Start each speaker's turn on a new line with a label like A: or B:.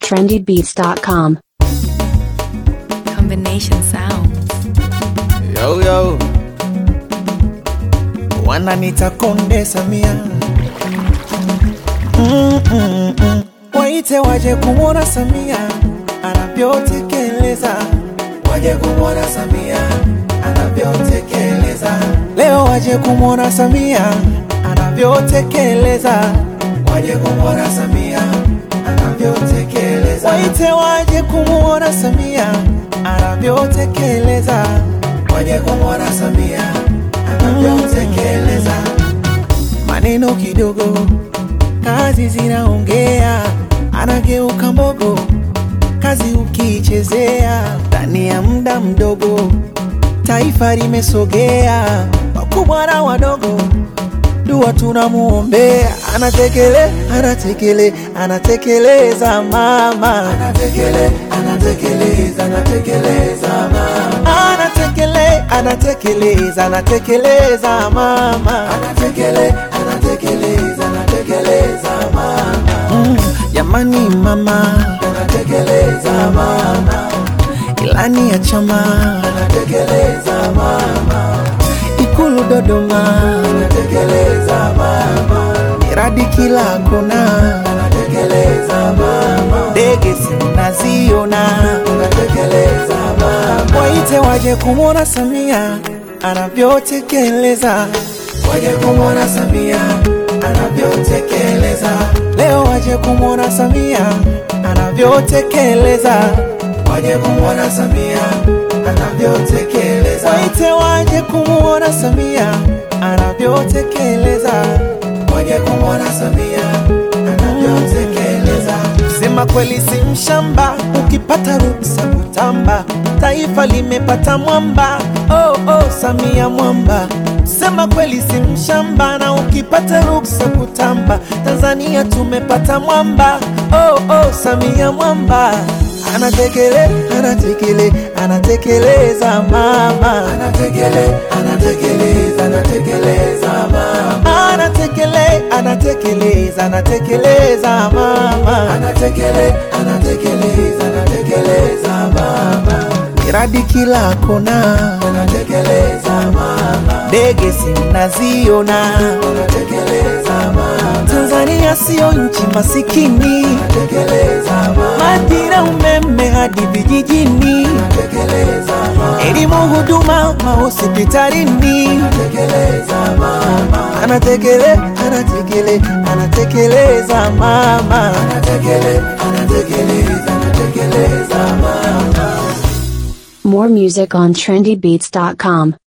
A: trendybeats.com.
B: Combination sounds.
C: Yo, yo. Wananita Konde Samia mm, mm, mm. Waite waje kumwona Samia anavyotekeleza, waje kumwona Samia anavyotekeleza. Leo waje kumwona Samia anavyotekeleza, waje kumwona Samia anavyotekeleza. Waite waje kumwona Samia anavyotekeleza, waje kumwona Samia anavyotekeleza. Maneno kidogo, kazi zinaongea, anageuka mbogo, kazi ukiichezea, ndani ya muda mdogo taifa limesogea, wakubwa na wadogo dua tunamuombea, anatekele anatekele anatekeleza mama, anatekele anatekeleza anatekeleza mama, anatekele anatekeleza anatekeleza mama, anatekele anatekeleza anatekeleza mama, mm, jamani mama, anatekeleza mama, ilani ya chama, anatekeleza mama Ikulu Dodoma anatekeleza mama, miradi kila kona anatekeleza mama, ndege sinaziona anatekeleza mama. Waite waje kumwona Samia anavyotekeleza, waje kumwona Samia anavyotekeleza. Leo waje kumwona Samia anavyotekeleza, waje kumwona Samia anavyotekeleza. Waite waje kumwona Samia anavyotekeleza, waje kumwona Samia anavyotekeleza. Sema kweli si mshamba, ukipata ruksa kutamba, taifa limepata mwamba. Oh, oh, Samia mwamba. Sema kweli si mshamba, na ukipata ruksa kutamba, Tanzania tumepata mwamba. Oh, oh, Samia mwamba anatekele anatekele anatekeleza mama anatekele anatekeleza anatekeleza mama anatekele anatekeleza anatekeleza mama anatekele anatekeleza anatekeleza mama miradi kila kona anatekeleza mama ndege sinaziona anatekeleza mama Tanzania sio nchi masikini anatekeleza mama maji umeme hadi vijijini anatekeleza mama elimu huduma mahospitalini anatekeleza mama anatekele anatekele anatekeleza mama anatekele anatekeleza anatekeleza mama
A: More music on trendybeats.com.